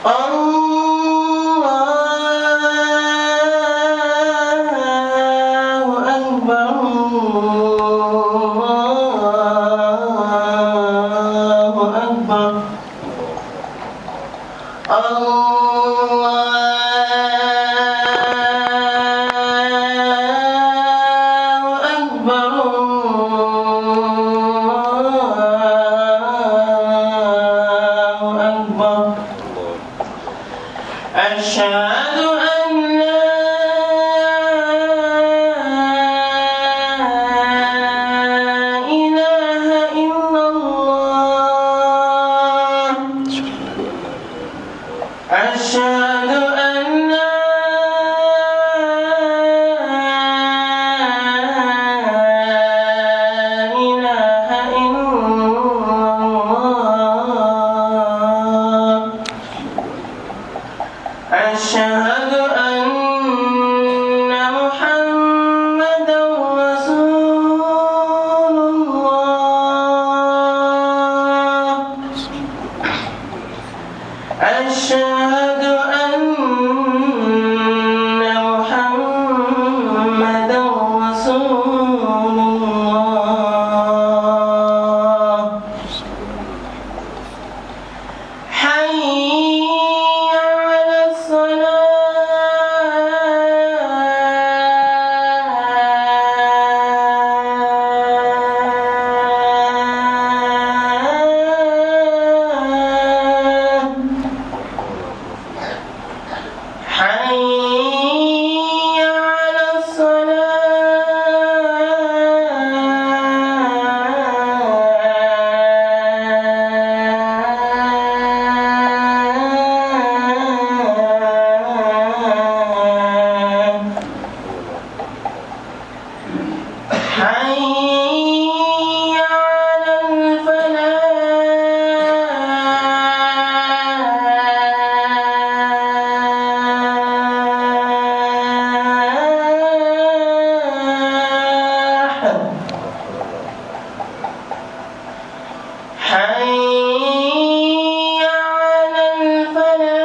الله أكبر الله أكبر الله أكبر الله أكبر أشهد أن لا إله إلا الله أشهد أن لا إله إلا الله أشهد أن محمدا رسول الله أشهد أن محمدا رسول الله حي على الصلاة حي على الصلاة حي على الفلاح حي على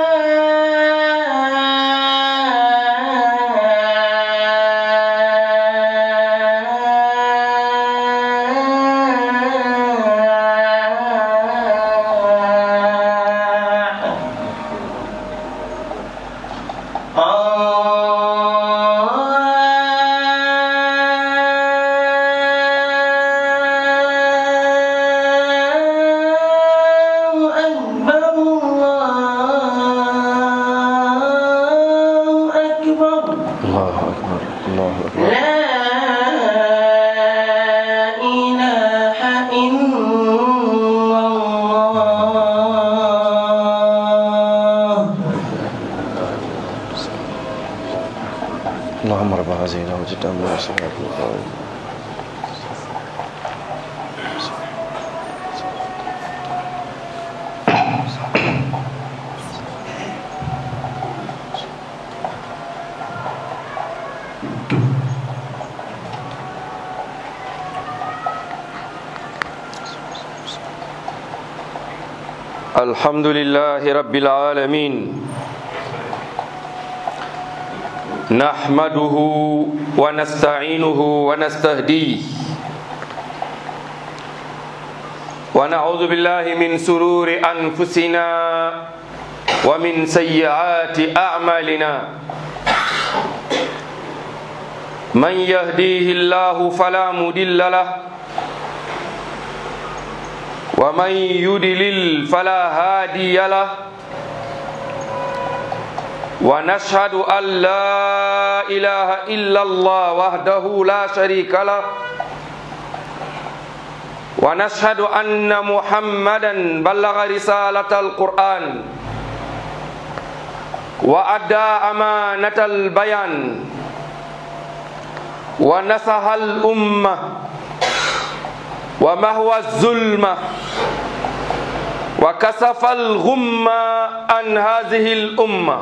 الفلاح الله أكبر الله أكبر الله أكبر الله أكبر لا إله إلا الله اللهم رب هذه الدعوة التامة والصلاة القائمة الحمد لله رب العالمين نحمده ونستعينه ونستهديه ونعوذ بالله من سرور أنفسنا ومن سيئات أعمالنا من يهديه الله فلا مضل له ومن يدلل فلا هادي له ونشهد أن لا إله إلا الله وحده لا شريك له ونشهد أن محمدا بلغ رسالة القرآن وأدى أمانة البيان ونصح الأمة ومهوى الظلمة وكسف الغمة عن هذه الأمة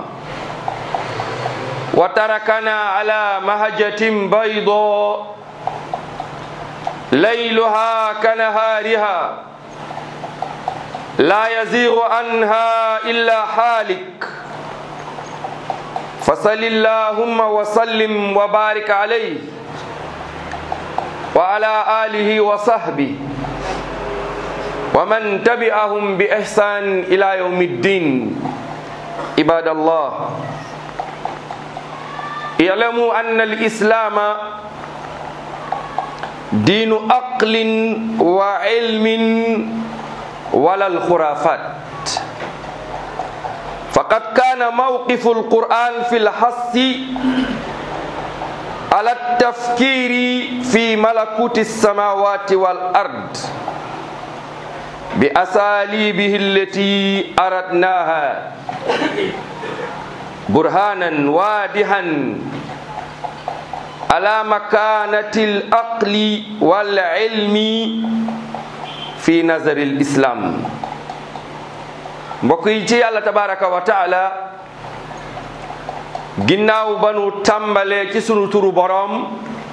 وتركنا على مهجة بيضاء ليلها كنهارها لا يزيغ عنها إلا حالك فصل اللهم وسلم وبارك عليه وعلى آله وصحبه ومن تبعهم بإحسان إلى يوم الدين عباد الله اعلموا أن الإسلام دين عقل وعلم ولا الخرافات فقد كان موقف القرآن في الحث على التفكير في ملكوت السماوات والأرض بأساليبه التي أردناها برهانا واضحا على مكانة العقل والعلم في نظر الإسلام mbokk yi ci yàlla tabaraka wa taala ginnaaw ba nu tàmbalee ci sunu turu boroom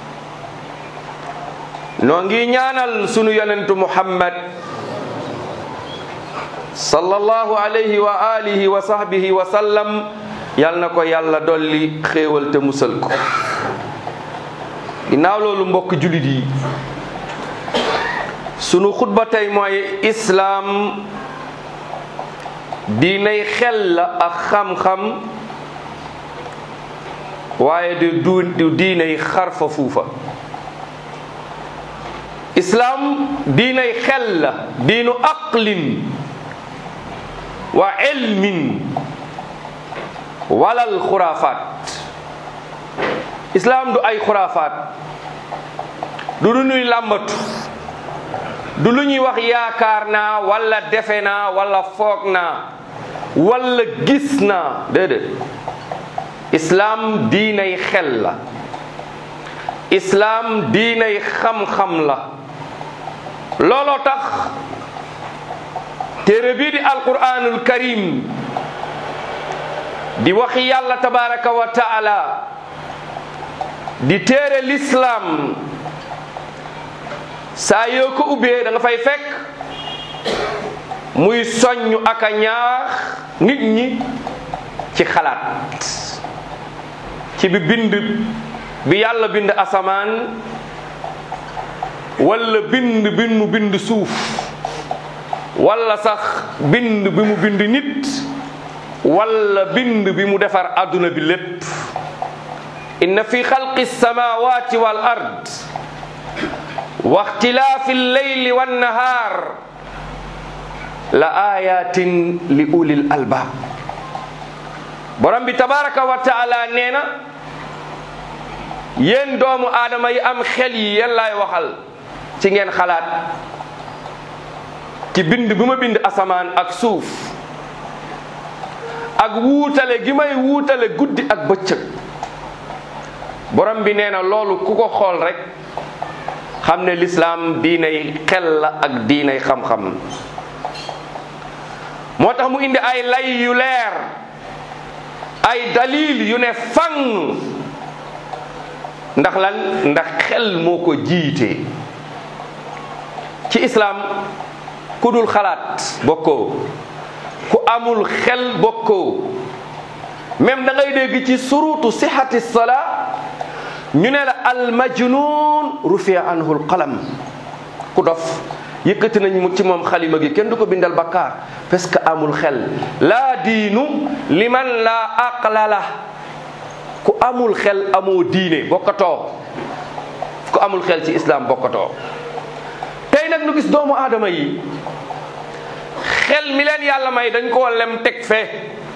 noo ngi ñaanal sunu yonentu muhammad sallallahu alayhi wa alihi wa sahbihi wa sallam yal na ko yàlla dolli xéewal te musal ko ginnaaw loolu mbokk julit yi sunu xutba tey mooy islaam diinay xel la ak xam-xam waaye de du du diinay xarfa fuufa islaam diinay xel la diinu aqlin wa ilmin walal xuraafaat islaam du ay xuraafaat du lu ñuy làmbatu du lu ñuy wax yaakaar naa wala defe naa wala foog naa wala gis naa déedéet islaam diinay xel la islaam diinay xam-xam la looloo tax téere bii di alquranul karim di waxi yàlla tabaraka wa taala di téere lislaam saa yoo ko ubbee da nga fay fekk muy soññ ak a ñaax nit ñi ci xalaat ci bi bind bi yàlla bind asamaan wala bind bi mu bind suuf wala sax bind bi mu bind nit wala bind bi mu defar adduna bi lépp inna fi xalqi samawati wal ard wa ixtilaafi lleyli wannahaar la ayatin li ulil albaab borom bi tabaraka wa taala nee na yéen doomu aadama yi am xel yi yéen laay waxal ci ngeen xalaat ci bind bi ma bind asamaan ak suuf ak wuutale gi may wuutale guddi ak bëccëg borom bi nee na loolu ku ko xool rek xam ne lislaam diinay xel la ak diinay xam-xam moo tax mu indi ay lay yu leer ay dalil yu ne fang ndax lan ndax xel moo ko jiite ci islaam ku dul xalaat bokkoo ku amul xel bokkoo même da ngay dégg ci surutu sihati salaa ñu ne la al majnun rufia anhu al qalam ku dof yëkkati nañ ci moom xalima gi kenn du ko bindal bakkaar parce que amul xel laa diinu liman laa aqla la ku amul xel amoo diine bokkatoo ku amul xel ci islam bokkatoo tey nag nu gis doomu aadama yi xel mi leen yàlla may dañ koo lem teg fee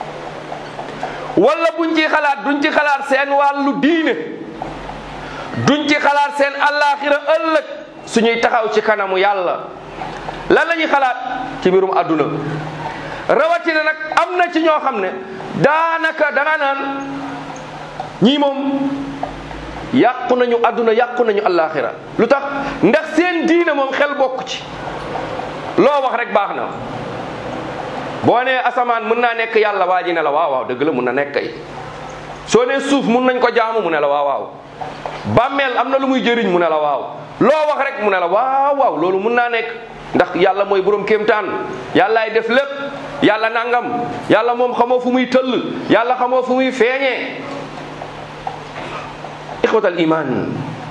wala buñ ci xalaat duñ ci xalaat seen wàllu diine duñ ci xalaat seen allaaxira ëllëg suñuy taxaw ci kanamu yàlla lan la ñuy xalaat ci mbirum àdduna rawatina nag am na ci ñoo xam ne daanaka danga naan ñii moom yàqu nañu àdduna yàqu nañu allaaxira lu tax ndax seen diine moom xel bokk ci loo wax rek baax na boo nee asamaan mën naa nekk yàlla waa ji ne la waaw waaw dëgg la mun na nekk kay soo nee suuf mun nañ ko jaamu mu ne la waaw waaw bàmmeel am na lu muy jëriñ mu ne la waaw loo wax rek mu ne la waaw waaw loolu mun naa nekk ndax yàlla mooy borom kéemtaan yàllaay def lépp yàlla nangam yàlla moom xamoo fu muy tëll yàlla xamoo fu muy feeñee ixwatal iman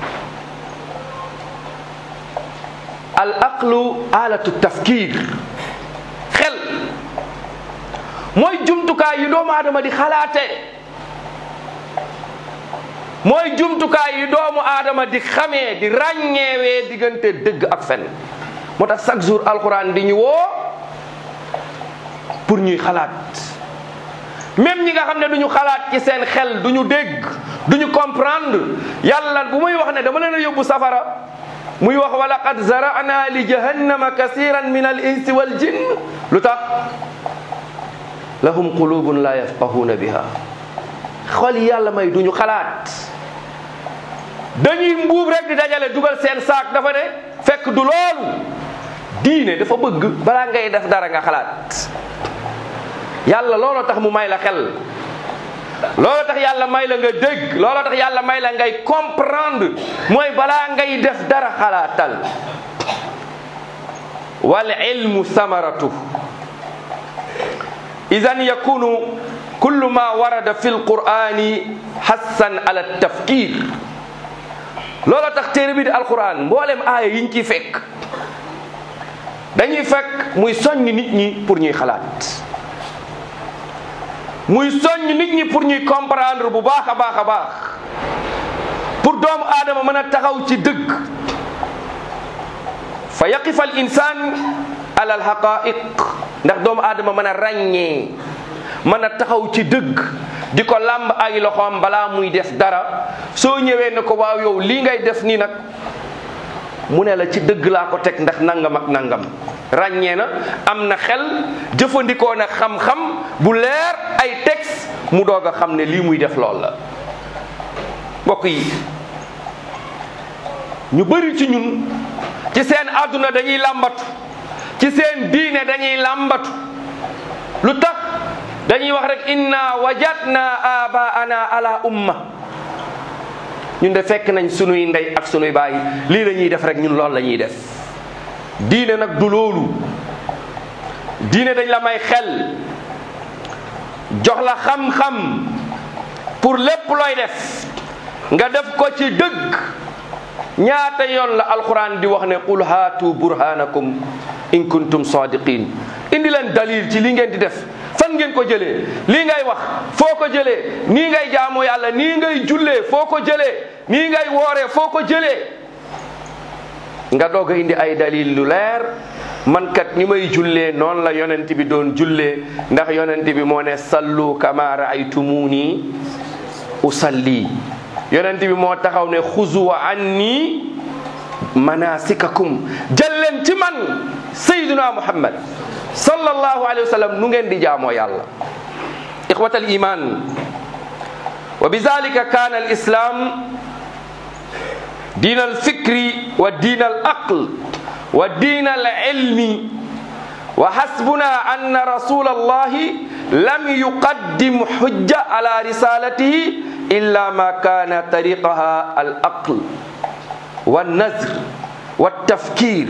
al aqlu alatu tafkir xel mooy jumtukaay yu doomu aadama di xalaate mooy jumtukaay yu doomu aadama di xamee di ràññeewee diggante dëgg ak fen moo tax chaque jour alxuraan di ñu woo pour ñuy xalaat même ñi nga xam ne du ñu xalaat ci seen xel du ñu dégg du ñu comprendre yàlla bu muy wax ne dama leen a yóbbu safara muy wax wa laqad zara'na li jahannama kasiran min al insi wal jinn lu tax lahum qulubun la yafqahuna biha xol yi yàlla may du ñu xalaat dañuy mbuub rek di dajale dugal seen saak dafa ne fekk du loolu diine dafa bëgg balaa ngay def dara nga xalaat yàlla looloo tax mu may la xel looloo tax yàlla may la nga dégg looloo tax yàlla may la ngay comprendre mooy balaa ngay def dara xalaatal wal ilmu samaratu idan yakunu kullu ma warada fi lqurani hassan ala tafkir looloo tax téere bi di alquran mboolem aaya yiñ ciy fekk dañuy fekk muy soññ nit ñi pour ñuy xalaat muy soññ nit ñi pour ñuy comprendre bu baax a baax a baax pour doomu aadama mën a taxaw ci dëgg fa yaqifa al insan ala al haqaiq ndax doomu aadama mën a ràññee mën a taxaw ci dëgg di ko làmb ay loxoom balaa muy def dara soo ñëwee ne ko waaw yow lii ngay def nii nag mu ne la ci dëgg laa ko teg ndax nangam ak nangam ràññee na am na xel jëfandikoo na xam-xam bu leer ay texte mu doog a xam ne lii muy def lool la mbokk yi ñu bëri ci ñun ci seen àdduna dañuy làmbatu ci seen diine dañuy làmbatu lu tax dañuy wax rek inna wajadna abaana ala umma ñun de fekk nañ sunuy ndey ak sunuy baay lii la ñuy def rek ñun loolu la ñuy def diine nag du loolu diine dañ la may xel jox la xam-xam pour lépp looy def nga def ko ci dëgg ñaata yoon la alquran di wax ne qul haatu burhanakum in kuntum sadiqin indi leen dalil ci li ngeen di def fan ngeen ko jëlee lii ngay wax foo ko jëlee nii ngay jaamu yàlla nii ngay jullee foo ko jëlee nii ngay wooree foo ko jëlee nga doog a indi ay dalil lu leer man kat ni may jullee noonu la yonent bi doon jullee ndax yonent bi moo ne sallu kama raaytumuni usalli yonent bi moo taxaw ne xuzu anni manasikakum jël leen ci man sayyiduna muhammad sallallahu alayhi wa sallam nu ngeen di jaamoo yàlla ixwat al iman wa bizalika kana al islam diin al fikri wa diin al aql wa diin al ilmi wa hasbuna anna rasul allahi lam yuqaddim hujja ala risalatihi illa ma kana tariqaha al aql wa nazr wa tafkir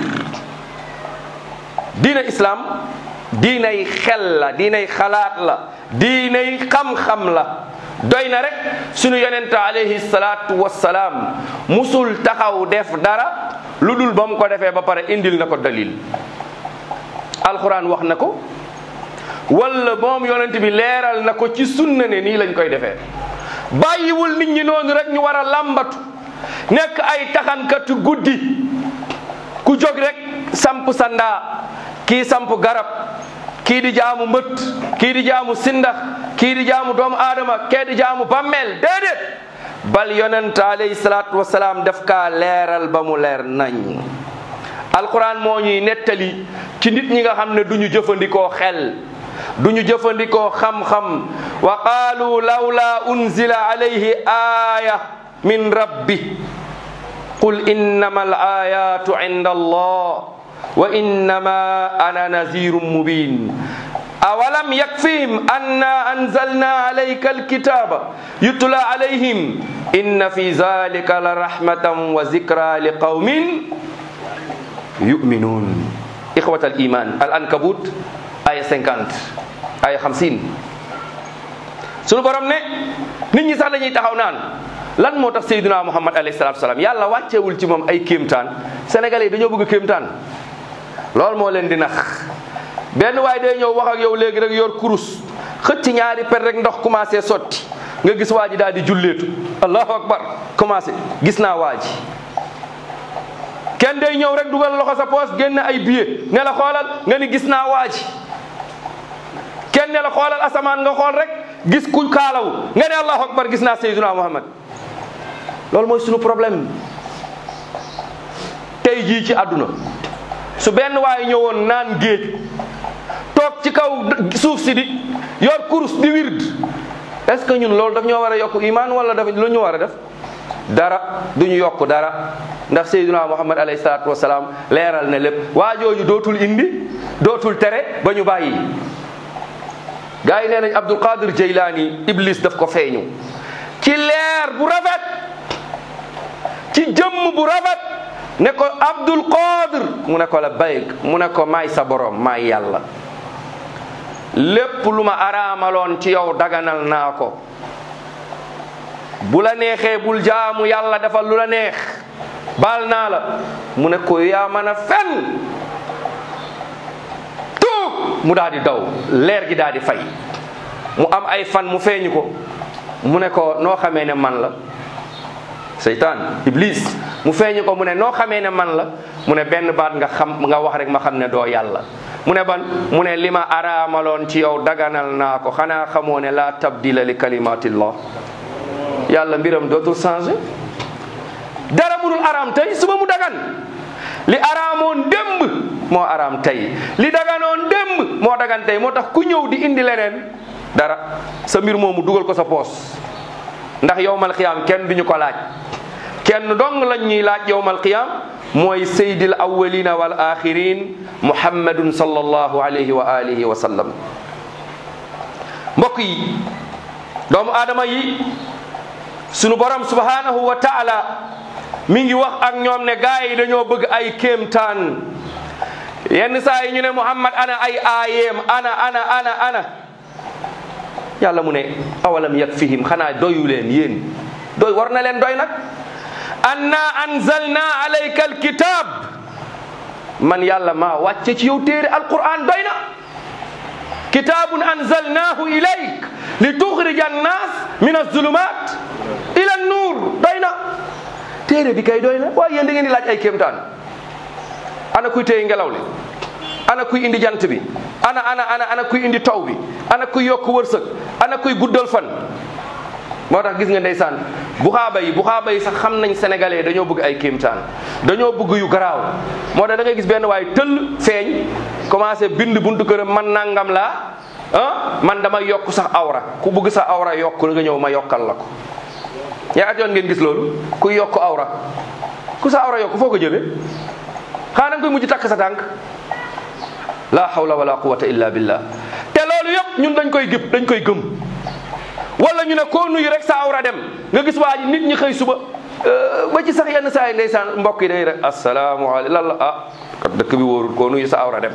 diina islam diinay xel la diinay xalaat la diinay xam-xam la doy na rek sunu yonente alayhi salaatu wassalaam musul taxaw def dara lu dul ba mu ko defee ba pare indil na ko dalil alquran wax na ko wala moom yonent bi leeral na ko ci sunna ne nii lañ koy defee bàyyiwul nit ñi noonu rek ñu war a làmbatu nekk ay taxankatu guddi ku jóg rek samp sandaa kii samp garab kii di jaamu mbët kii di jaamu sindax kii di jaamu doomu aadama kee di jaamu bammeel déedéet bal yonent alayhi salaatu wasalaam daf kaa leeral ba mu leer nañ alquran moo ñuy nettali ci nit ñi nga xam ne du ñu jëfandikoo xel du ñu jëfandikoo xam-xam wa qaalu lawla unzila alayhi aaya min rabbi qul innama al ayatu inda allah wa innama ana nazirum mubin awalam yakfihim anna anzalna alayka alkitaba yutla alayhim inna fi zalika la rahmatan wa zikra liqawmin yu'minun ixwat al iman al ankabut aya 50 aya 50 sunu borom ne nit ñi sax dañuy taxaw naan lan moo tax sayyiduna muhammad alayhi salatu salaam yàlla wàccewul ci moom ay kéemtaan sénégalais yi dañoo bëgg kéemtaan loolu moo leen di nax benn waay day ñëw wax ak yow léegi rek yor kurus xëcc ñaari per rek ndox commencé sotti nga gis waa ji daal di julleetu allahu akbar commencé gis naa waa ji kenn day ñëw rek dugal loxo sa poos génn ay billet ne la xoolal nga ni gis naa waa ji kenn ne la xoolal asamaan nga xool rek gis ku kaalawu nga ne allahu akbar gis naa sayyiduna muhammad loolu mooy sunu problème tey jii ci àdduna su benn waaye ñëwoon naan géej toog ci kaw suuf si di yor kurus di wird est-ce que ñun loolu daf ñoo war a yokk iman wala daf lu ñu war a def dara du ñu yokk dara ndax sayyiduna muhammad alayhi salaatu wasalaam leeral na lépp waa jooju dootul indi dootul tere ba ñu bàyyi gaa yi nee nañ abdul qadir jeylaani iblis daf ko feeñu ci leer bu rafet ci jëmm bu rafet ne ko abdul qadir mu ne ko la bayk mu ne ko maay sa borom maay yàlla lépp lu ma araamaloon ci yow daganal naa ko bu la neexee bul jaamu yàlla defal lu la neex baal naa la mu ne ko yaa mën a fen tuub mu daal di daw leer gi daal di fay mu am ay fan mu feeñu ko mu ne ko noo xamee ne man la seytaan iblis mu feeñu ko mu ne noo xamee ne man la mu ne benn baat nga xam nga wax rek ma xam ne doo yàlla mu ne ban mu ne li ma araamaloon ci yow daganal naa ko xanaa xamoo ne laa tabdila li kalimatillah yàlla mbiram dootul changé dara munul araam tey suba mu dagan li araamoon démb moo araam tey li daganoon démb moo dagan tey moo tax ku ñëw di indi leneen dara sa mbir moomu dugal ko sa poos ndax yowmal qiyaam kenn duñu ko laaj kenn dong lañ ñuy laaj yowmal qiyaam mooy sayyidil awwalina wal axirin muhammadun sallallahu alayhi wa alihi wa sallam mbokk yi doomu aadama yi sunu borom subhanahu wa taala mi ngi wax ak ñoom ne gaa yi dañoo bëgg ay kéemtaan yenn saa yi ñu ne muhammad ana ay aayeem ana ana ana ana yàlla mu ne awalam yakfihim xanaa doyu leen yéen doy war na leen doy nag anna anzalna alayka alkitab man yàlla maa wàcce ci yow téere alquran doy na kitabun anzalnahu ilayk li tuxrija annas min azulumat ila nuur doy na téere bi kay doy na waaye yéen da ngeen di laaj ay kéemtaan ana kuy téye ngelaw li ana kuy indi jant bi ana ana ana ana kuy indi taw bi ana kuy yokk wërsëg ana kuy guddal fan moo tax gis nga ndeysaan buxaaba yi buxaaba yi sax xam nañ sénégalais dañoo bëgg ay kéemtaan dañoo bëgg yu garaaw moo tax da ngay gis benn waaye tëll feeñ commencé bind buntu këram man nangam laa ah man dama yokk sax awra ku bëgg sa awra yokk nga ñëw ma yokkal la ko ñaata yoon ngeen gis loolu kuy yokk awra ku sa awra yokk foo ko jëlee xanaa da nga koy mujj takk sa tànk la hawla wala quwwata illa billah te loolu yëpp ñun dañ koy gëp dañ koy gëm wala ñu ne koo nuyu rek sa awra dem nga gis waa ji nit ñi xëy suba ba ci sax yenn saa yi ndeysaan mbokk yi day rek asalaamaaleykum lan la ah kat dëkk bi wóorul koo nuyu sa awra dem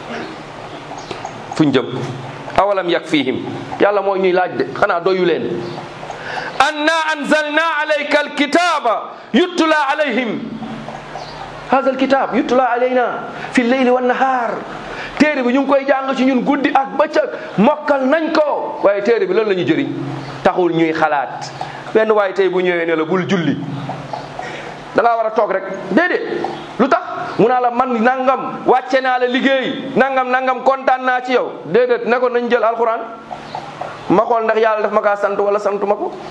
fuñ jëm awalam yakfihim yàlla moo ñuy laaj de xanaa doyu leen anna anzalna alayka alkitaba yutla alayhim hada alkitab yutla alayna fi lleyli wannahar téere bi ñu ngi koy jàng ci ñun guddi ak bëccëg mokkal nañ ko waaye téere bi loolu la ñu jëriñ taxul ñuy xalaat benn waaye tey bu ñëwee ne la bul julli da ngaa war a toog rek déedéet lu tax mu naa la man nangam wàcce naa la liggéey nangam nangam kontaan naa ci yow déedéet ne ko nañ jël alxuraan ma xool ndax yàlla daf ma kaa sant wala santu ma ko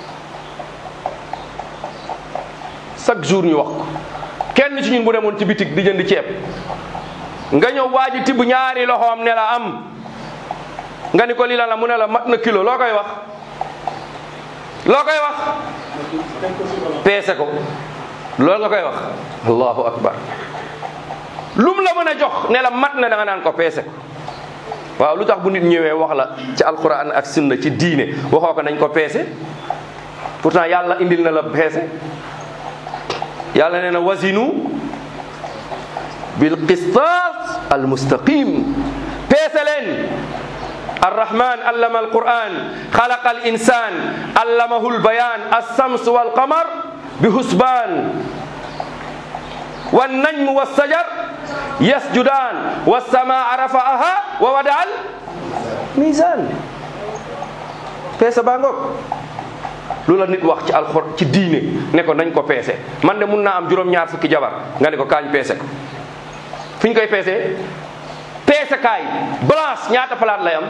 chaque jour ñu wax ko kenn ci ñun bu demoon ci bitik di jënd ceeb nga ñëw waa ji tibb ñaari loxoom ne la am nga ni ko lii la la mu ne la mat na kilo loo koy wax loo koy wax peese ko loolu nga koy wax allahu akbar lum la mën a jox ne la mat na da nga naan ko peese ko waaw lu tax bu nit ñëwee wax la ci alquran ak sunna ci diine waxoo ko nañ ko peese pourtant yàlla indil na la peese yàlla nee na wasinu bil qistas almustaqim peese leen arrahman allama alquran xalaqa al insan allamahu lbayan alsams walqamar bihusban والنجم والشجر يسجدان والسماء رفعها ووضع الميزان peese baa ngoog lu la nit wax ci alxor ci diine ne ko nañ ko peese man de mun naa am juróom-ñaar fukki jabar nga ne ko kaañ peese ko fu ñu koy peesee peese kaay balance ñaata palaat lay am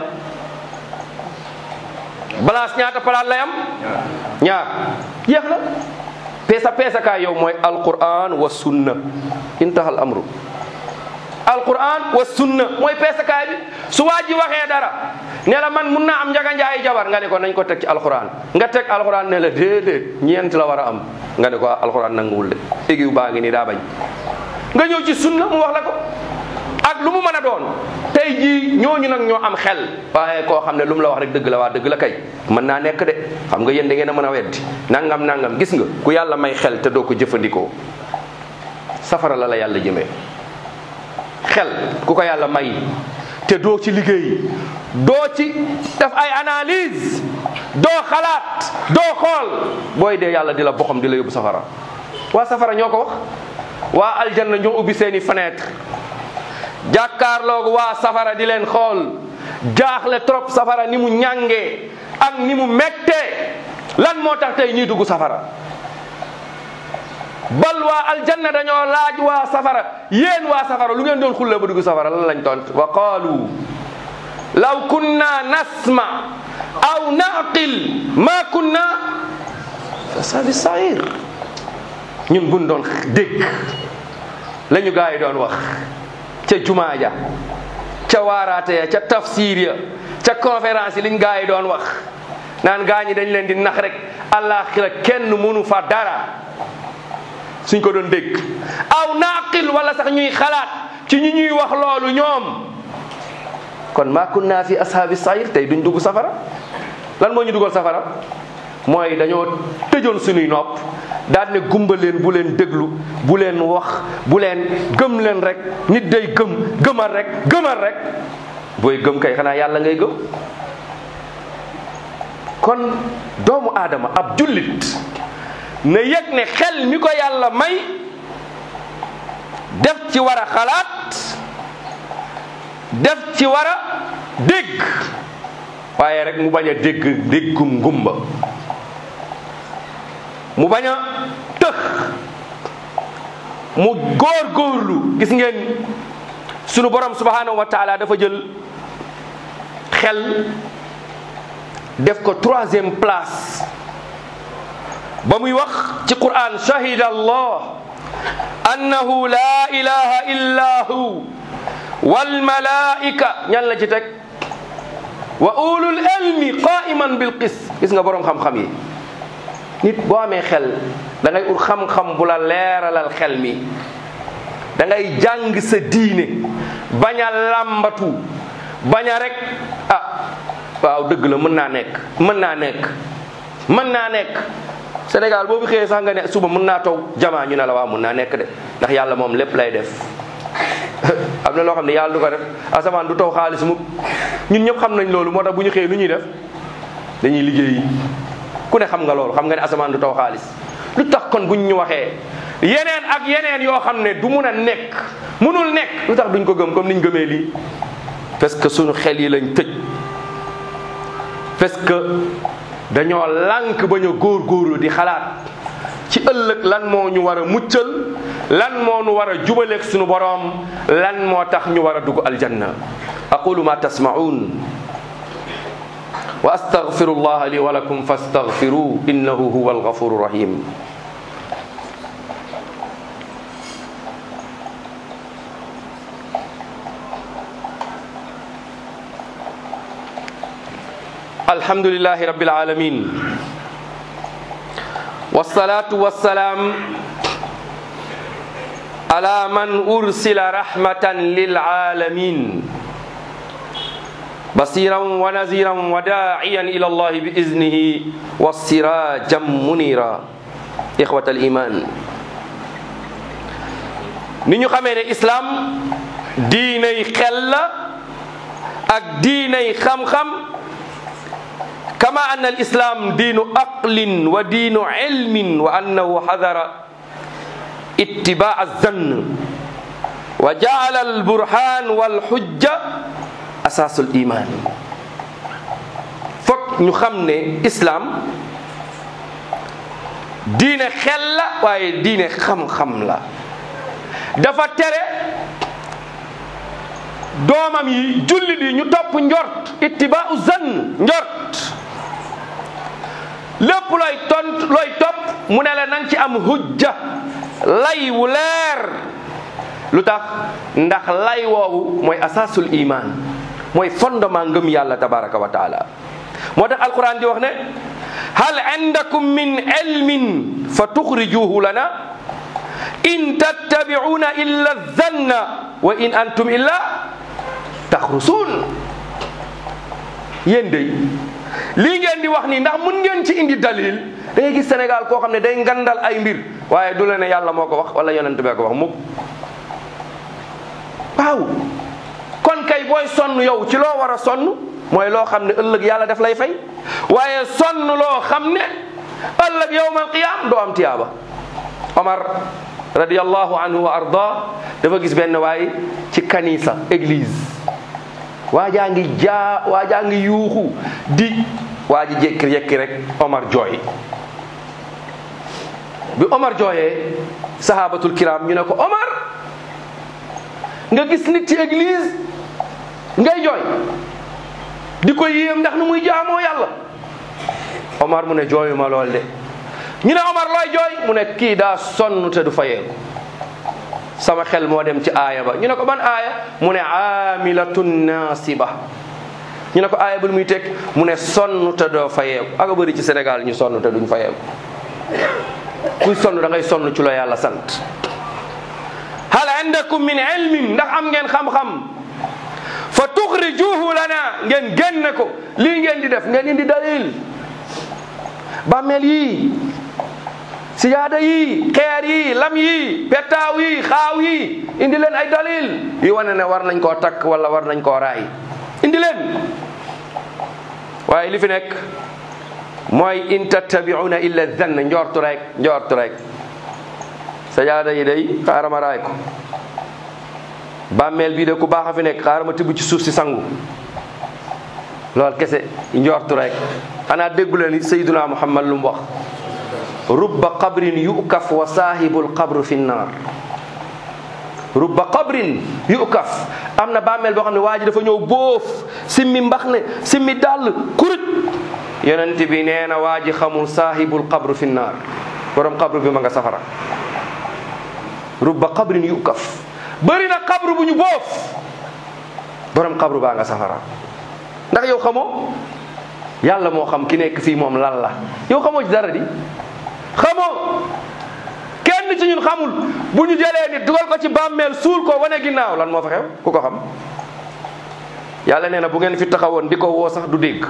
balance ñaata palaat lay am ñaar jeex na peesa peesa kaay yow mooy alquran wa sunna intahal amru alquran wa sunna mooy peesa kaay bi su waa ji waxee dara ne la man mun naa am njaga njaay jabar nga ne ko nañ ko teg ci alquran nga teg alquran ne la déedéet ñeent la war a am nga ne ko alquran nanguwul de égiw baa ngi nii daa bañ nga ñëw ci sunna mu wax la ko ak lu mu mën a doon tey jii ñooñu nag ñoo am xel waaye koo xam ne lu mu la wax rek dëgg la waa dëgg la kay mën naa nekk de xam nga yéen da ngeen a mën a weddi nangam nangam gis nga ku yàlla may xel te doo ko jëfandikoo safara la la yàlla jëmee xel ku ko yàlla may te doo ci liggéey doo ci def ay analyse doo xalaat doo xool booy dee yàlla di la boxam di la yóbbu safara waa safara ñoo ko wax waa aljanna ñoo ubbi seeni fenêtre jàkkaarloogu waa safara di leen xool jaaxle trop safara ni mu ñàngee ak ni mu mettee lan moo tax tey ñuy dugg safara bal waa aljanna dañoo laaj waa safara yéen waa safara lu ngeen doon xulle ba dugg safara lan lañ tont wa qaalu law kunna nasma aw naqil ma kunna asabi sair ñun buñ doon dégg la ñu gaa yi doon wax ca jumaa ja ca waaraate ya ca tafsir ya ca conférence yi liñ gaa yi doon wax naan gaa ñi dañ leen di nax rek àllaaxira kenn mënu fa dara suñ ko doon dégg aw naqil wala sax ñuy xalaat ci ñi ñuy wax loolu ñoom kon ma kunna fi ashaabi sayir tey duñ dugg safara lan moo ñu dugal safara mooy dañoo tëjoon suñuy nopp daal ne gumba leen bu leen déglu bu leen wax bu leen gëm leen rek nit day gëm gëmal rek gëmal rek booy gëm kay xanaa yàlla ngay gëm kon doomu aadama ab jullit na yëg ne xel mi ko yàlla may def ci war a xalaat def ci war a dégg waaye rek mu bañ a dégg déggum ngumba mu bañ a tëx mu góor góorlu gis ngeen sunu borom subhanahu wa taala dafa jël xel def ko troisième place ba muy wax ci quran shahida allah annahu la ilaha illa hu wal malaika ñan la ci teg wa ulul ilmi qaiman bil qis gis nga borom xam-xam yi nit boo amee xel da ngay ut xam-xam bu la leeralal xel mi da ngay jàng sa diine bañ a làmbatu bañ a rek ah waaw dëgg la mën naa nekk mën naa nekk mën naa nekk Sénégal boobu xëyee sax nga ne suba mën naa taw jamaa ñu ne la waaw mën naa nekk de ndax yàlla moom lépp lay def am na loo xam ne yàlla du ko def asamaan du taw xaalis mu ñun ñëpp xam nañ loolu moo tax bu ñu xëyee lu ñuy def dañuy liggéeyi ku ne xam nga loolu xam nga ne asamaan du taw xaalis lu tax kon buñ ñu waxee yeneen ak yeneen yoo xam ne du mun a nekk munul nekk lu tax duñ ko gëm comme niñ gëmee lii parce que suñu xel yi lañ tëj parce que dañoo lànk bañ a góorgóorlu di xalaat ci ëllëg lan moo ñu war a muccal lan moo ñu war a jubaleeg suñu boroom lan moo tax ñu war a dugg aljanna aqulu ma tasma'un wa astaghfiru allaha li wa lakum fastaghfiruhu innahu huwa alghafuru rahim alhamdulillahi rabbil alamin wassalatu wassalam ala man ursila rahmatan lil alamin بصيرا ونذيرا وداعيا الى الله باذنه والسراجا منيرا اخوه الايمان ni ñu xamee ne islam diinay xel la ak diinay xam-xam kama anna al islam diinu aqlin wa diinu ilmin wa annahu xadara ittibaa azann wa jaala al burhan wal xujja asaasul iman fokk ñu xam ne islam diine xel la waaye diine xam-xam la dafa tere doomam yi jullit yi ñu topp njort ittibaau zann njort lépp looy tont looy topp mu ne la nang ci am hujja lay wu leer lu tax ndax lay woowu mooy asaasul iman mooy fondement ngëm yàlla tabaraka wa taala moo tax alquran di wax ne hal indakum min ilmin fa tuxrijuhu lana in tattabi'una illa zanna wa in antum illa taxrusuun yéen day lii ngeen di wax nii ndax mun ngeen ci indi dalil da ngay gis Sénégal koo xam ne day ngandal ay mbir waaye du la ne yàlla moo ko wax wala yonent bee ko wax mukk waaw kon kay booy sonn yow ci loo war a sonn mooy loo xam ne ëllëg yàlla daf lay fay waaye sonn loo xam ne ëllëg yowmal qiyaam doo am tiyaaba Omar radiyallahu anhu wa arda dafa gis benn waay ci kanisa église waajaa ngi jaa waajaa ngi yuuxu di waa ji jékki yekki rek Omar jooy bi Omar jooyee sahabatul kiram ñu ne ko Omar nga gis nit ci église ngay jooy di ko yéem ndax nu muy jaamoo yàlla Omar mu ne jooyuma lool de ñu ne Omar looy jooy mu ne kii daa sonn te du fayeeku sama xel moo dem ci aaya ba ñu ne ko ban aaya mu ne aamilatun naasiba ñu ne ko aaya bul muy teg mu ne sonn te doo fayeeku aka bëri ci Sénégal ñu sonn te duñ fayeeku kuy sonn da ngay sonn ci la yàlla sant hal indakum min ilmin ndax am ngeen xam-xam fa tuxrijuhu lana ngeen génne ko lii ngeen di def ngeen indi dalil bàmmeel yii sijaada yi xeer yi lam yi petaaw yi xaaw yi indi leen ay dalil yi wane ne war nañ koo takk wala war nañ koo raay indi leen waaye li fi nekk mooy in tattabiuna illa zann njortu rek njortu rek sajaada yi day xaaral ma raay ko bàmmeel bii de ku baax a fi nekk xaaral ma tibb ci suuf si sangu lool kese njortu rek xanaa déggu leen sayyiduna muhammad lu mu wax rubba qabrin yukaf wa saahibul qabru fi nnaar rubba qabrin yukaf am na bàmmeel boo xam ne waa ji dafa ñëw boof simmi mbax ne simmi dàll kuruj yonent bi nee na waa ji xamul saahibul qabru fi nnaar borom qabru bi ma nga safara rubba qabrin yukaf bëri na qabru bu ñu boof borom qabru baa nga safara ndax yow xamoo yàlla moo xam ki nekk fii moom lan la yow xamoo ci dara di xamoo kenn ci ñun xamul bu ñu jëlee nit dugal ko ci bàmmeel suul ko wane ginnaaw lan moo fa xew ku ko xam yàlla nee na bu ngeen fi taxawoon di ko woo sax du dégg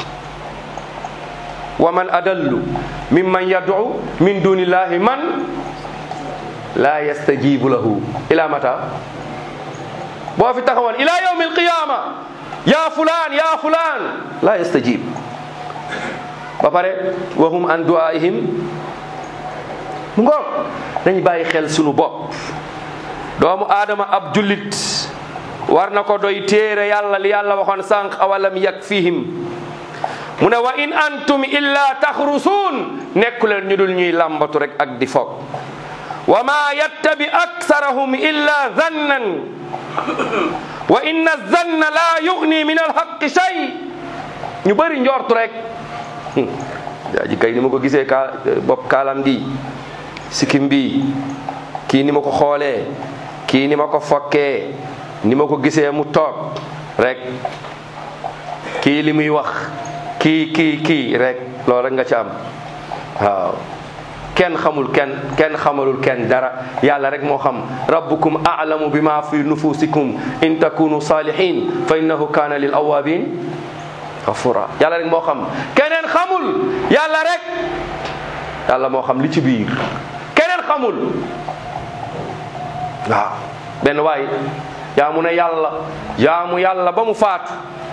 wa man adallu mimman yad'u min dunillahi man la yastajibu lahu ila mata boo fi taxawoon ila yawmi alqiyama ya fulan ya fulan la yastajib ba pare wa hum an du'aihim mu ngoog dañu bàyyi xel sunu bopp doomu aadama ab jullit war na ko doy téere yàlla li yàlla waxoon sànq awalam yakfihim mu ne wa in antum illa taxrusuun nekku leen ñu dul ñuy làmbatu rek ak di foog wa ma yattabi aksarahum illa zannan wa inna zanna la yugni min alxaqi shay ñu bëri njortu rek jaaji kay ni ma ko gisee ka bopp kaalam gi sikkim bi kii ni ma ko xoolee kii ni ma ko fokkee ni ma ko gisee mu toog rek kii li muy wax kii kii kii rek loolu rek nga ci am waaw kenn xamul kenn kenn xamalul kenn dara yàlla rek moo xam rabbukum a'lamu bima fi nufusikum in takunu salihin fa innahu kana lil awabin ghafura yàlla rek moo xam keneen xamul yàlla rek yàlla moo xam li ci biir keneen xamul waaw benn waay jaamu na yàlla jaamu yàlla ba mu faatu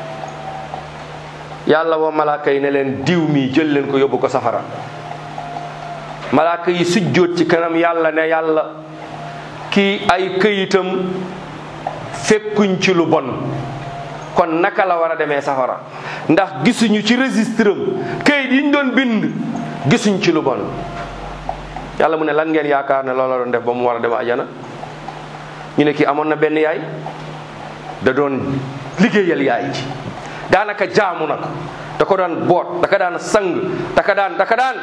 yàlla woo malaaka yi ne leen diw mi jël leen ko yóbbu ko safara malaaka yi sujjóot ci kanam yàlla ne yàlla kii ay këyitam fekkuñ ci lu bon kon naka la war a demee safara ndax gisuñu ci registre am këyit yi ñu doon bind gisuñ ci lu bon yàlla mu ne lan ngeen yaakaar ne loola doon def ba mu war a dem ajana ñu ne kii amoon na benn yaay da doon liggéeyal yaay ji daanaka jaamu na ko da ko daan boot da ka daan sang da ka daan da ka daan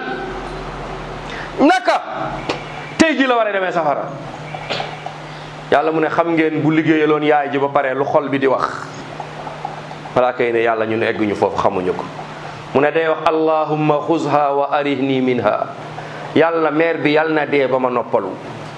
naka tey ji la war a demee safara yàlla mu ne xam ngeen bu liggéeyaloon yaay ji ba pare lu xol bi di wax malaaka yi ne yàlla ñun egguñu foofu xamuñu ko mu ne day wax allahumma xuzha wa arihni minha yàlla meer bi yàlla na dee ba ma noppalu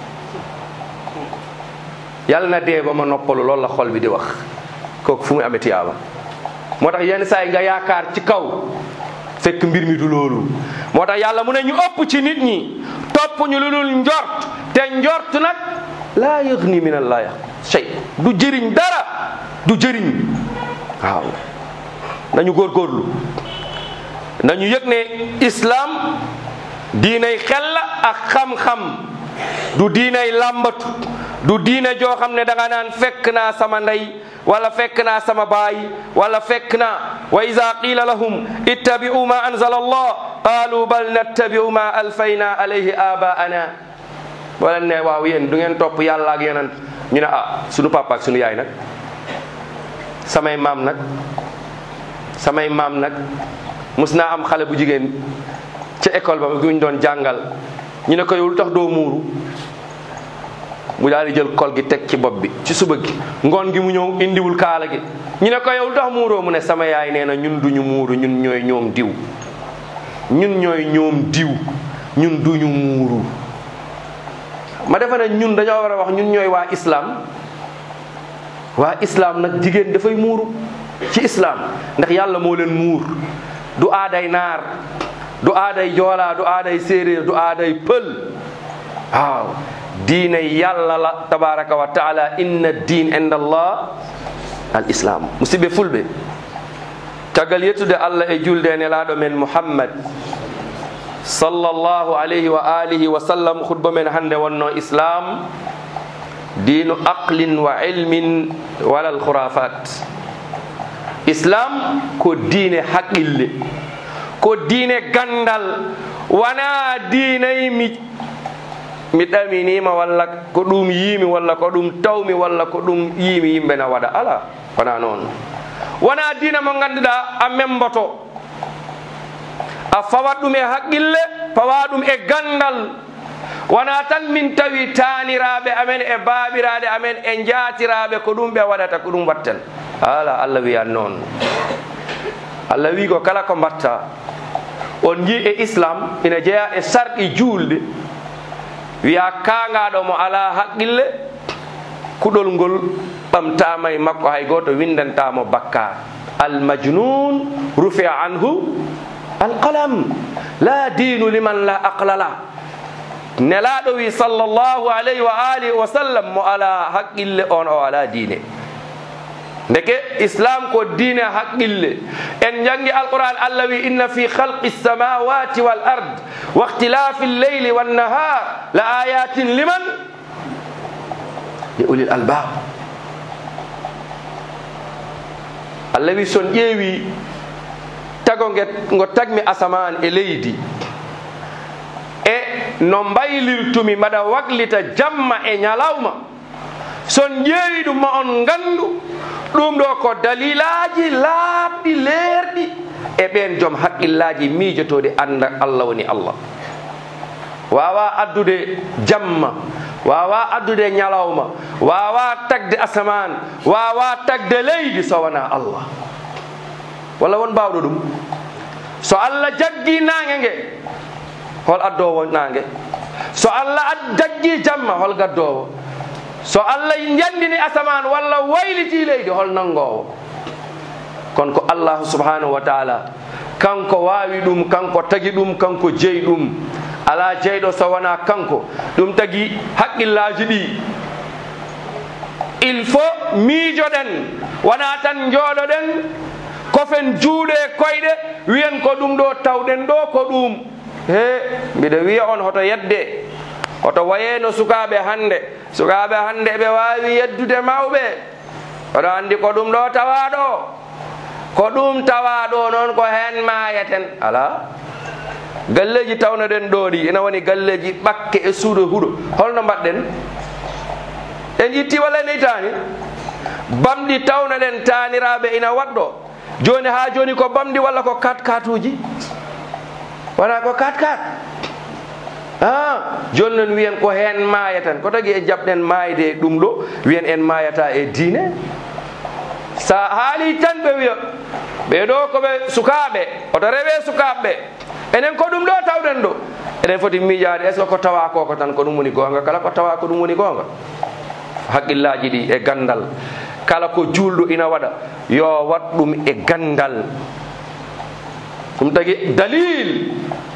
yàlla na dee ba ma noppalu loolu la xol bi di wax kooku fu muy amee tiyaaba moo tax yenn saa yi nga yaakaar ci kaw fekk mbir mi du loolu moo tax yàlla mu ne ñu ëpp ci nit ñi topp ñu lu dul njort te njort nag laa yëgni min allahi shay du jëriñ dara du jëriñ waaw nañu góorgóorlu nañu yëg ne islam diinay xel la ak xam-xam du diinay làmbatu du diine joo xam ne da nga naan fekk naa sama ndey wala fekk naa sama baay wala fekk naa wa ida qila lahum ittabi'u ma anzala allah qalu bal nattabi'u ma alfayna alayhi abaana wala ne waaw yéen du ngeen topp yàlla ak yonent ñu ne ah sunu papa ak sunu yaay nag samay maam nag samay maam nag mus naa am xale bu jigéen ca école ba guñ doon jàngal ñu ne ko yow lu tax doo muuru mu daal di jël kol gi teg ci bopp bi ci suba gi ngoon gi mu ñëw indiwul kaala gi ñu ne ko yow lu tax muuroo mu ne sama yaay nee na ñun duñu muuru ñun ñooy ñoom diw ñun ñooy ñoom diw ñun duñu muuru ma defe ne ñun dañoo war a wax ñun ñooy waa islam waa islam nag jigéen dafay muuru ci islam ndax yàlla moo leen muur du aaday naar du aaday joolaa du aaday séeréer du aaday pël waaw diine yàlla la tabaraka wa taala inna din inda allah al islam musidɓe fulɓe caggal yettude allah e julde nelaɗo men muhammad sallllahu alayhi wa alihi wa sallam khutba men hande wonno islam dinu aqlin wa ilmin walal khurafat islam ko diine haqqille ko diine gandal wona diinay mi mi ɗaminima walla ko ɗum yiimi walla ko ɗum tawmi walla ko ɗum yiimi yimɓe na waɗa ala wona noon wona diina mo ganduɗa a memboto a fawat ɗum e haqqille pawa ɗum e gandal wona tan min tawi taniraɓe amen e baɓiraɗe amen e jatiraɓe ko ɗum ɓe waɗata ko ɗum watten ala allah wiyan noon allah wi ko kala ko mbatta on ji e islam ina jeeya e sarɗi julɗe wiya kangaɗo mo ala haqqille kuɗol ngol ɓamtama e makko hay goto windantamo bakka almajnun rufia anhu alqalam la dinu liman la aqlala nelaɗo wi sallllahu alayhi wa alihi wa sallam mo ala haqqille on o ala diine ndeke islam ko diine haqqille en jangi alquran allah wi inna fi khalqi samawati wal ard wa ikhtilafi lleyli wannahar la ayatin liman li ulil albab allah wi son ƴeewi tago nge ngo tagmi asaman e leydi e no mbaylirtumi mbaɗa waglita jamma e ñalawma son ƴeewi ɗum ma on gandu ɗum ɗo ko dalilaji laaɓɗi leerɗi e ɓen joom haqqillaji miijotoɗe anda allah woni allah wawa addude jamma wawa addude ñalawma wawa tagde asaman wawa tagde leydi so wona allah walla won mbawɗo ɗum so allah jaggi nange nge hol addowo nange so allah jaggi jamma hol gaddowo so allah jandini asaman walla wayliti leydi hol nangowo kono ko allahu subhanahu wa taala kanko wawi ɗum kanko tagi ɗum kanko jeeyi ɗum ala jeyɗo so wona kanko ɗum tagi haqqillaji ɗi il faut miijoɗen wona tan jooɗoɗen kofen juuɗe koyɗe wiyen ko ɗum ɗo tawɗen ɗo ko ɗum he mbiɗa wiya on hoto yedde hoto wayeno sukaɓe hande sukaɓe hande ɓe wawi yeddude mawɓe oɗo andi ko ɗum ɗo tawaɗo ko ɗum tawaɗo noon ko hen mayeten ala galleji tawnoɗen ɗo ɗi ina woni galleji ɓakke e suuɗo huuɗo holno mbaɗɗen en itti walla en itani bamɗi tawnoɗen taniraɓe ina waɗɗo joni ha joni ko bamɗi walla ko kat katuji wona ko kat kat a joni noon wiyen ko hen mayatan ko tagui e jaɓɗen mayde e ɗum ɗo wiyen en mayata e diine sa haali tan ɓe wiya ɓeɗo koɓe sukaɓe oto rewe sukaɓeɓe enen ko ɗum ɗo tawɗen ɗo eɗen foti miijade est ce que ko tawa koko tan ko ɗum woni gonga kala ko tawa ko ɗum woni gonga haqqillaji ɗi e gandal kala ko julɗo ina waɗa yo wat ɗum e gandal ɗum tagi dalil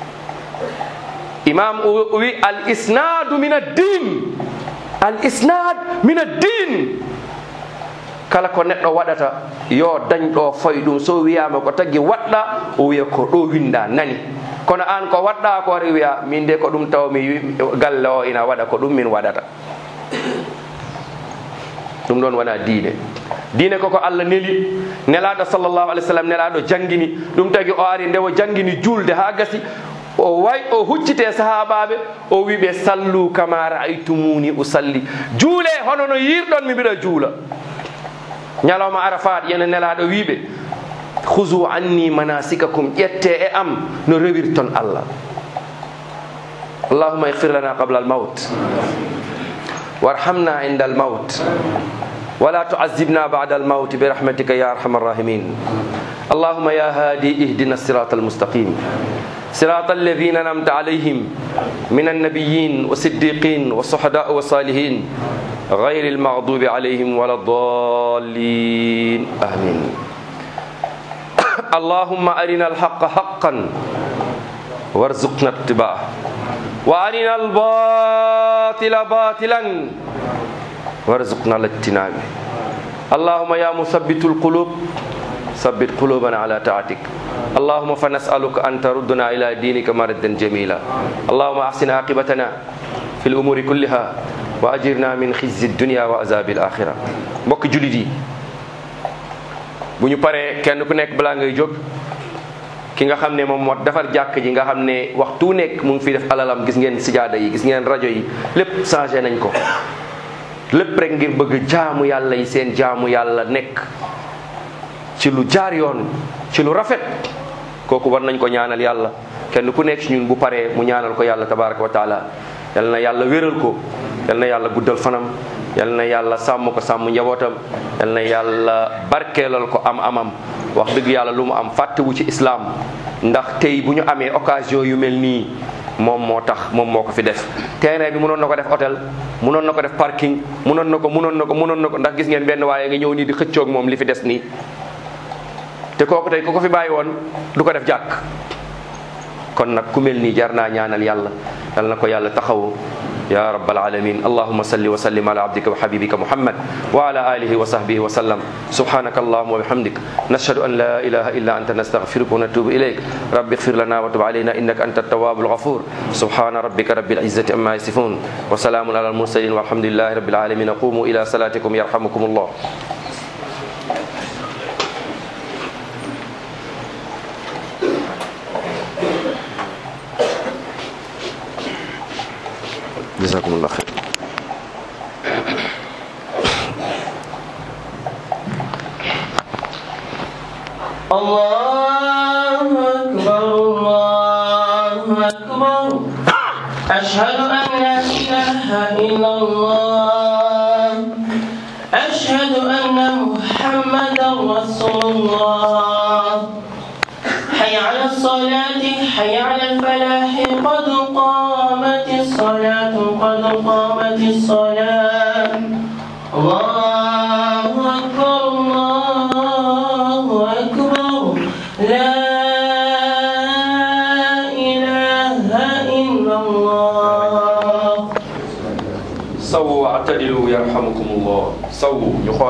imam o wi al isnadu min addin al isnad min addin kala ko neɗɗo waɗata yo dañ ɗo foy ɗum so wiyama ko tagui waɗɗa o wiya ko ɗo winda nani kono an ko waɗɗa ko re wiya min de ko ɗum taw mi galle o ina waɗa ko ɗum min waɗata ɗum ɗon wona diine diine koko allah neli nelaɗo sallllahu alih w sallam nelaɗo jangguini ɗum tagui o ari nde o jangguini julde ha gasi o way o huccite sahabaɓe o wiɓe sallu kama raaytumuni usalli juule hono no yirɗon mi mbiɗa juula ñalawma arafat yene nelaɗo wiɓe husu anni manasikakum ƴette e am no rewirton allah allahuma ihfir lana qabla almaut warhamna inda almaut ولا تعذبنا بعد الموت برحمتك يا ارحم الراحمين اللهم يا هادي اهدنا الصراط المستقيم صراط الذين انعمت عليهم من النبيين والصديقين والصحداء والصالحين غير المغضوب عليهم ولا الضالين امين اللهم ارنا الحق حقا وارزقنا اتباعه وارنا الباطل باطلا وارزقنا الاجتناب اللهم يا مثبت القلوب ثبت قلوبنا على طاعتك اللهم فنسألك أن تردنا إلى دينك مردا جميلا اللهم أحسن عاقبتنا في الأمور كلها وأجرنا من خزي الدنيا وعذاب الآخرة mbokk julit yi bu ñu paree kenn ku nekk balaa ngay jóg ki nga xam ne moom moo defar jàkk ji nga xam ne waxtu nekk mu ngi fi def alalam gis ngeen sijaada yi gis ngeen rajo yi lépp changé nañ ko lépp rek ngir bëgg jaamu yàlla yi seen jaamu yàlla nekk ci lu jaar yoon ci lu rafet kooku war nañ ko ñaanal yàlla kenn ku nekk ci ñun bu paree mu ñaanal ko yàlla tabaraka wa taala yal na yàlla wéral ko yal na yàlla guddal fanam yal na yàlla sàmm ko sàmm njabootam yal na yàlla barkeelal ko am amam wax dëgg yàlla lu mu am fàttewu ci islam ndax tey bu ñu amee occasion yu mel nii moom moo tax moom moo ko fi def terrain bi mënoon na ko def hôtel mënoon na ko def parking mënoon na ko mënoon na ko mënoon na ko ndax gis ngeen benn waaye nga ñëw nii di xëccoog moom li fi des nii te kooku tey ku ko fi bàyyi woon du ko def jàkk kon nag ku mel nii jar naa ñaanal yàlla yal na ko yàlla taxawu ya rabbal alamin allahuma salli wa sallim ala abdika wa habibika muhammad wa ala alihi wa sahbihi wa sallam subhanaka allahuma wa bihamdik nashhadu an la ilaha illa anta nastaghfiruka wa natubu ilayk rabbi ighfir lana wa tub alayna innaka anta at-tawwabul ghafur subhana rabbika rabbil izzati amma yasifun wa salamun ala al-mursalin walhamdulillahi rabbil alamin qumu ila salatikum yarhamukumullah jazakumullah khair الله أكبر الله أكبر أشهد أن لا إله إلا الله أشهد أن محمدا رسول الله حي على الصلاة حي على الفلاح قد قامت الصلاة قد قامت الصلاة الله أكبر الله أكبر لا إله إلا الله sawu واعتدلوا يرحمكم الله sawu ñu xool